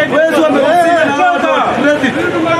Wezi wamehusika na hao credit.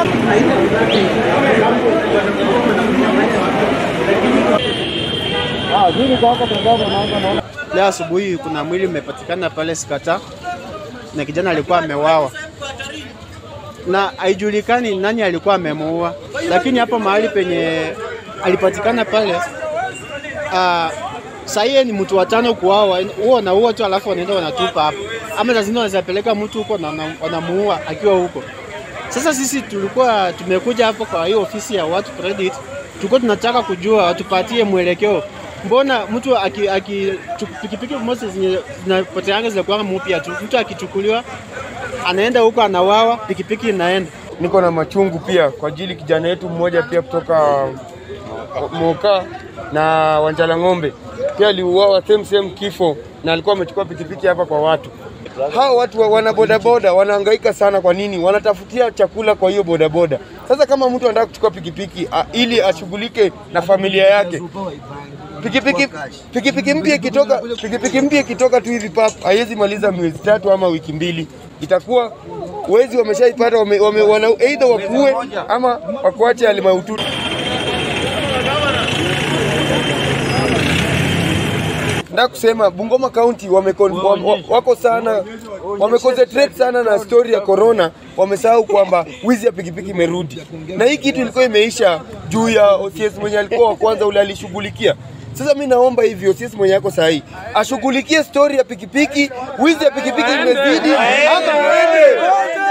Leo asubuhi kuna mwili umepatikana pale Sikata na kijana alikuwa amewawa na haijulikani nani alikuwa amemuua, lakini hapo mahali penye alipatikana pale uh, sahii ni mtu watano kuwawa, huo wanaua tu alafu wanaenda wanatupa hapo, ama saa zingine wanaweza peleka mtu huko na wana- wanamuua akiwa huko. Sasa sisi tulikuwa tumekuja hapo kwa hiyo ofisi ya watu credit, tulikuwa tunataka kujua watupatie mwelekeo. Mbona mtu aki, aki chu- pikipiki moja zenye zinapoteanga zinakuwa mpya tu, mtu akichukuliwa anaenda huko anawawa, pikipiki inaenda niko na machungu pia kwa ajili kijana yetu mmoja pia kutoka Moka na Wanjala Ng'ombe pia aliuawa same same kifo, na alikuwa amechukua pikipiki hapa kwa watu. Hao watu wa- wana bodaboda wanahangaika sana. Kwa nini? Wanatafutia chakula kwa hiyo bodaboda. Sasa kama mtu anataka kuchukua pikipiki a, ili ashughulike na familia yake pikipiki pikipiki mpya ikitoka pikipiki mpya ikitoka tu hivi pap haiwezi maliza miezi tatu ama wiki mbili, itakuwa wezi wameshaipata wame, wame, wana either wakuue ama wakuache hali mahututi. Nataka kusema Bungoma County wame, wame, wako sana wameconcentrate sana na story ya corona, wamesahau kwamba wizi ya pikipiki imerudi, na hii kitu ilikuwa imeisha juu ya OCS mwenye alikuwa wa kwanza ule alishughulikia. Sasa mi naomba hivi OCS mwenye yako sahi ashughulikie story ya pikipiki, wizi ya pikipiki imezidi, ama aende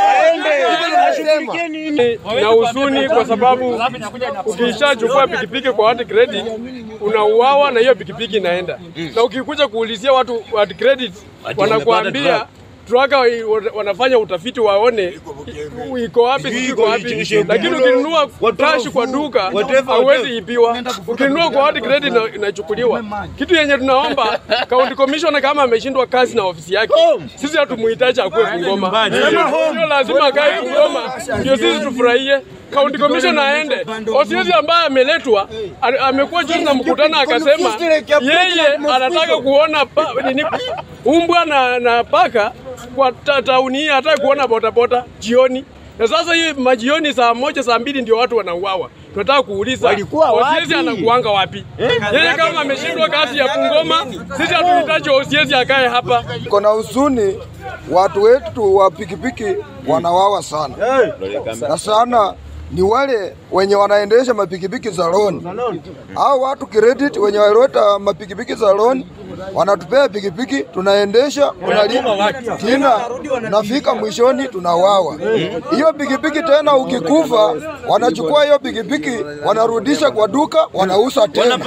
na huzuni kwa sababu ukishachukua pikipiki kwa watu credit unauawa na hiyo pikipiki inaenda, na ukikuja kuulizia watu watu credit wanakuambia truaka wanafanya utafiti waone i- iko wapi sijui iko wapi, lakini ukinunua cash kwa duka hauwezi ipiwa. Ukinunua kwa watu credit ina- inachukuliwa. Kitu yenye tunaomba county commissioner kama ameshindwa kazi na ofisi yake, sisi hatumuhitaji akuwe Bungoma, sio lazima akae Bungoma ndio sisi tufurahie. County commissioner aende. OCS ambaye ameletwa a- amekuwa juzi na mkutano akasema yeye anataka kuona pa, nini, umbwa na, na paka kwa ta- tauni hii, hataki kuona botabota jioni. Na sasa hii majioni saa moja saa mbili ndio watu wanauawa. Tunataka kuuliza OCS anakuanga wapi? Yeye kama ameshindwa kazi ya Bungoma, sisi hatuhitaji OCS akae hapa. Kuna huzuni, watu wetu wa pikipiki wanawawa sana na sana ni wale wenye wanaendesha mapikipiki za loan au watu credit wenye waleta mapikipiki za loan wanatupea pikipiki tunaendesha tunalipa tena nafika mwishoni tunawawa hiyo pikipiki tena ukikufa wanachukua hiyo pikipiki wanarudisha kwa duka wanauza tena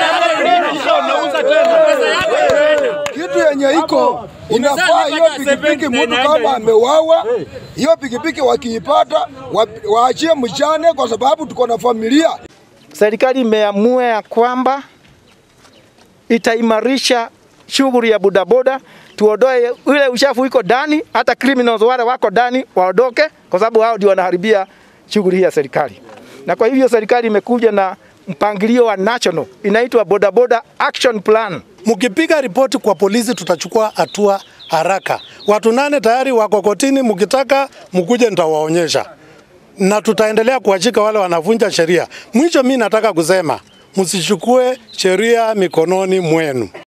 kitu yenye iko inafaa hiyo pikipiki, mtu kama amewawa, hiyo pikipiki wakiipata wa- waachie mjane, kwa sababu tuko na familia. Serikali imeamua ya kwamba itaimarisha shughuli ya bodaboda, tuondoe ile uchafu iko ndani, hata criminals wale wako ndani waondoke, kwa sababu hao ndio wanaharibia shughuli hii ya serikali. Na kwa hivyo serikali imekuja na mpangilio wa national inaitwa bodaboda action plan. Mkipiga ripoti kwa polisi, tutachukua hatua haraka. Watu nane tayari wako kotini, mkitaka mkuje, nitawaonyesha na tutaendelea kuwashika wale wanavunja sheria. Mwisho, mi nataka kusema msichukue sheria mikononi mwenu.